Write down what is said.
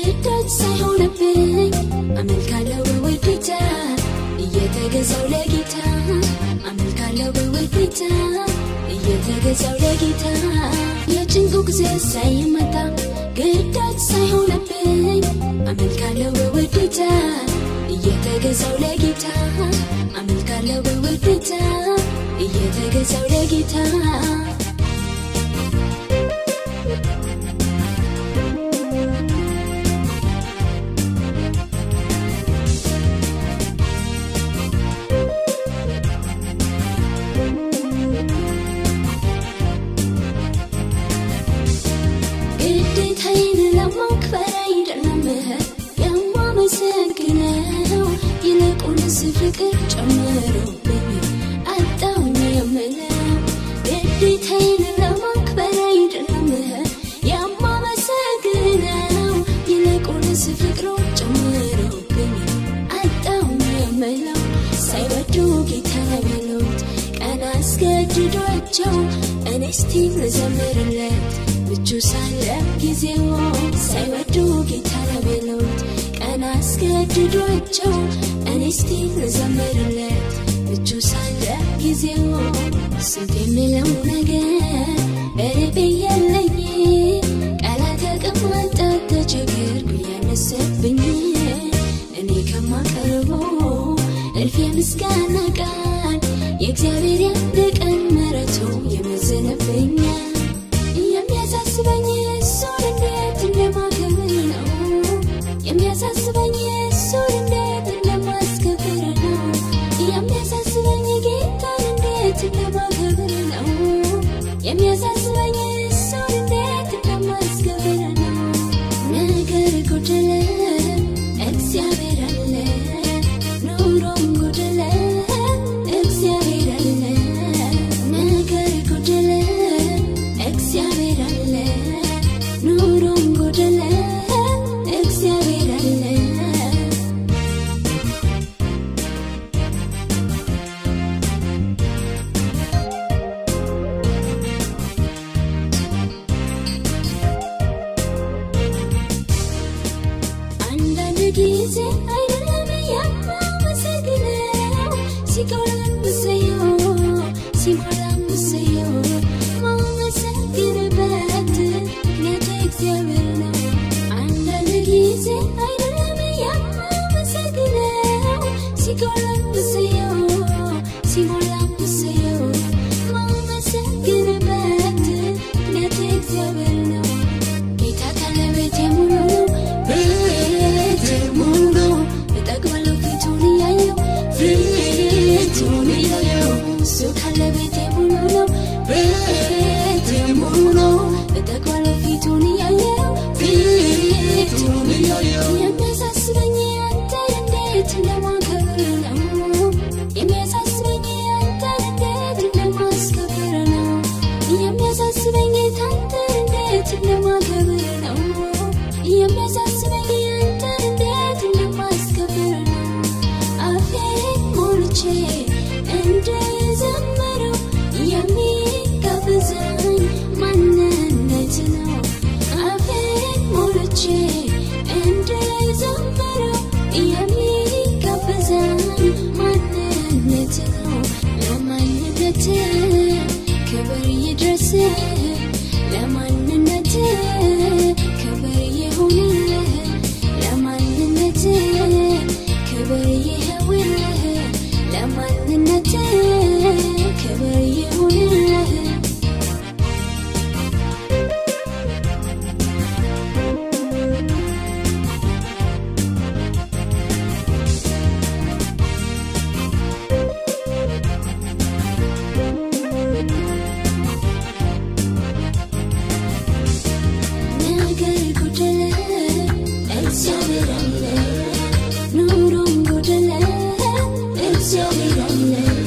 ግዳጅ ሳይሆንብኝ አመልካለሁ በውዴታ እየተገዛው ለጌታ አመልካለሁ በውዴታ እየተገዛው ለጌታ የጭንቁ ጊዜ ሳይመጣ ግዳጅ ሳይሆንብኝ አመልካለሁ በውዴታ እየተገዛው ለጌታ አመልካለሁ በውዴታ እየተገዛው ለጌታ ግዴታዬን ለማክበር አይደለም የማመሰግነው ይልቁንስ ፍቅር ጨምሮብኝ አጣሁኝ የምለው ግዴታዬን ለማክበር አይደለም የማመሰግነው ይልቁንስ ፍቅሩ ጨምሮብኝ አጣሁኝ የምለው ሳይወዱ ጌታ ቢሉት ቀን አስገድዷቸው እኔ እስቲ ልዘምርለት ምቹ ሳለ ጊዜው ሳይወዱ ጌታ ቢሉት ቀን አስገድዷቸው እኔ እስቲ ልዘምርለት ምቹ ሳለ ጊዜው ስንት የሚለው ነገር በልቤ ያለኝ ቃላት ተቀማጣ ተቸገርኩ ያነሰብኝ እኔ ከማቀርበው እልፍ የምስጋና ቃል የእግዚአብሔር ያንድ ቀን ምሕረቱ ይመዝንብኛል የሚያሳስበኝ እሱን እንዴት እንደማከብር ነው የሚያሳስበኝ እሱን እንዴት እንደማስከብር ነው የሚያሳስበኝ ጌታን እንዴት እንደማከብር ነው የሚያሳስበኝ እሱን እንዴት እንደማስከብር ነው ነገር ጎደለ እግዚአብሔር አለ ኑሮም ጎደለ እግዚአብሔር አለ ነገር ጎደለ እግዚአብሔር አለ ኑሮም ጎደለ እግዚአብሔር አለ አንዳንድ ጊዜ አይደለም የማመሰግነው ሲጎላም ብሰየው ሲሞላም ብሰየው ማመሰግንበት ምክንያቱ እግዚአብሔር ነው። አንዳንድ ጊዜ አይደለም የማመሰግነው ሲጎላም ብሰየው ሲሞላም ብሰየው ማመሰግንበት ምክንያቱ እግዚአብሔር ነው። ጌታ ካለ ቤቴ ሙሉ ነው፣ ቤቴ ሙሉ ነው። እጠግባለሁ ፊቱን እያየሁ ፊቱን እያየሁ እሱ ካለ ቤቴ ሙሉ ነው፣ ቤቴ ሙሉ ነው። እጠግባለሁ ፊቱን እያየሁ ፊቱን እያየሁ የሚያሳስበኝ አንተን እንዴት እንደማከብር ነው የሚያሳስበኝ አንተን እንዴት እንደማስከብር ነው የሚያሳስበኝ አንተን እንዴት እንደማከብር ነው የሚያሳስበኝ አንተን እንዴት እንደማስከብር ነው አፌን ሞልቼ እንድዘምረው የሚጋብዘኝ ማንነት ነው አፌን ሞልቼ እንድዘምረው የሚጋብዘኝ ማንነት ነው ለማንነት ክብር ይድረስ ለማንነት ክብር ይሁንልህ ለማንነት ክብር ይኸውልህ ለማንነት ክብር ይሁንልህ ነገር ጎደለ እግዚአብሔር አለ ኑሮም ጎደለ እግዚአብሔር አለ